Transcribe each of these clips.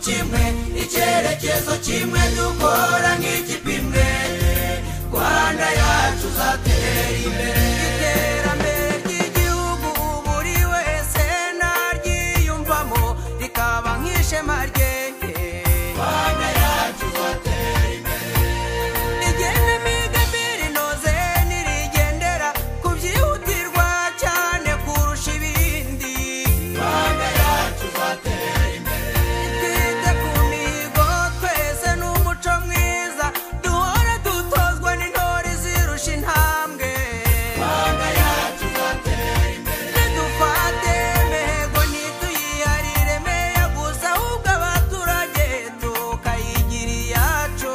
kimwe icyerekezo kimwe dukora nk'ikipe imwe rwanda yacu uzatera imbere iterambere ry'igihugu buri wese naryiyumvamo rikaba nk'ishema rye rwanda yacu uzatera imbere rigena imigambi inoze ntirigendera ku byihutirwa cyane kurusha ibindi rwanda yacu uzatera imbere twite ku mihigo twese n'umuco mwiza duhora dutozwa n'intore zirusha intambwe rwanda yacu uzatera imbere ntidufate imihigo ntituyiharireme gusa ahubwo abaturage tukayigira iyacu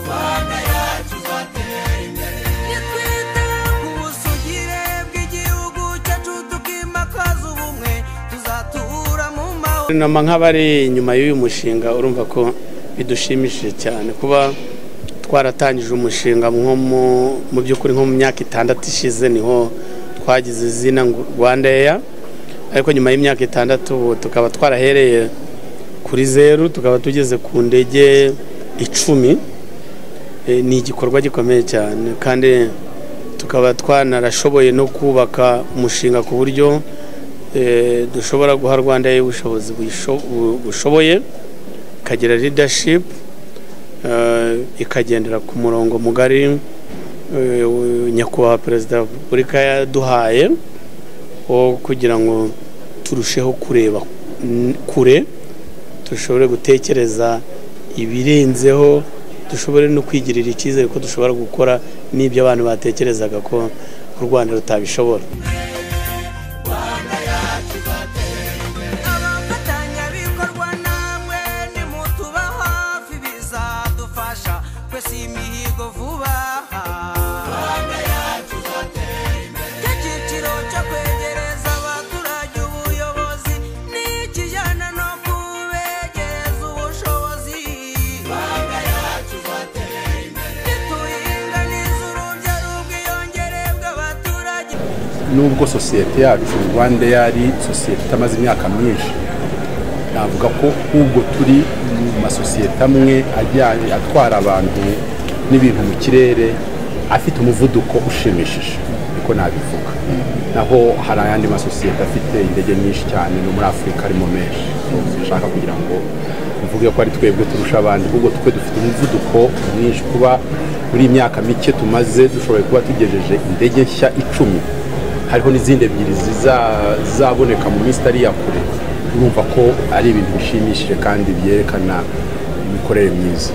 rwanda yacu uzatera imbere nitwite ku busugire bw'igihugu cyacu tukimakaza ubumwe tuzatura mu mahoro nama nk'abari inyuma y'uyu mushinga urumva ko bidushimishije cyane kuba twaratangije umushinga nko mu mu by'ukuri nko mu myaka itandatu ishize niho twagize izina ngo rwanda eya ariko nyuma y'imyaka itandatu ubu tukaba twarahereye kuri zeru tukaba tugeze ku ndege icumi Eh, ni igikorwa gikomeye cyane kandi tukaba twanarashoboye no kubaka umushinga ku buryo eh, dushobora guha rwanda Air ubushobozi buyisho- bu- bushoboye ikagira leadership eh, ikagendera ku murongo mugari eh, nyakubahwa perezida wa repubulika yaduhaye wo kugira ngo turusheho kureba n- kure dushobore gutekereza ibirenzeho dushobore no kwigirira icyizere ko dushobora gukora n'ibyo abantu batekerezaga ko u rwanda rutabishobora rwanda yacu izatera imbere abafatanyabikorwa namwe nimutuba hafi bizadufasha twese iyi mihigo vuba rwanda yacu izatera imbere icyo cyiciro cyo kwegereza abaturage ubuyobozi ni ikijyana no kubegereza ubushobozi rwanda yacu izatera imbere nituyiringaniza urubyaro bw'iyongere bw'abaturage nubwo sosiyete yacu rwanda yari sosiyete itamaze imyaka myinshi navuga ko ahubwo turi mu masosiyete amwe ajyanye atwara abantu n'ibintu mu kirere afite umuvuduko ushimishije niko nabivuga naho hari ayandi masosiyete afite indege nyinshi cyane no muri afurika arimo menshi nshaka kugira ngo tuvuge ko ari twebwe turusha abandi ahubwo twe dufite umuvuduko mwinshi kuba muri iyi myaka mike tumaze dushoboye kuba tugejeje indege nshya icumi hariho n'izindi ebyiri ziza- zizaboneka mu minsi itari iya kure urumva ko ari ibintu bishimishije kandi byerekana imikorere myiza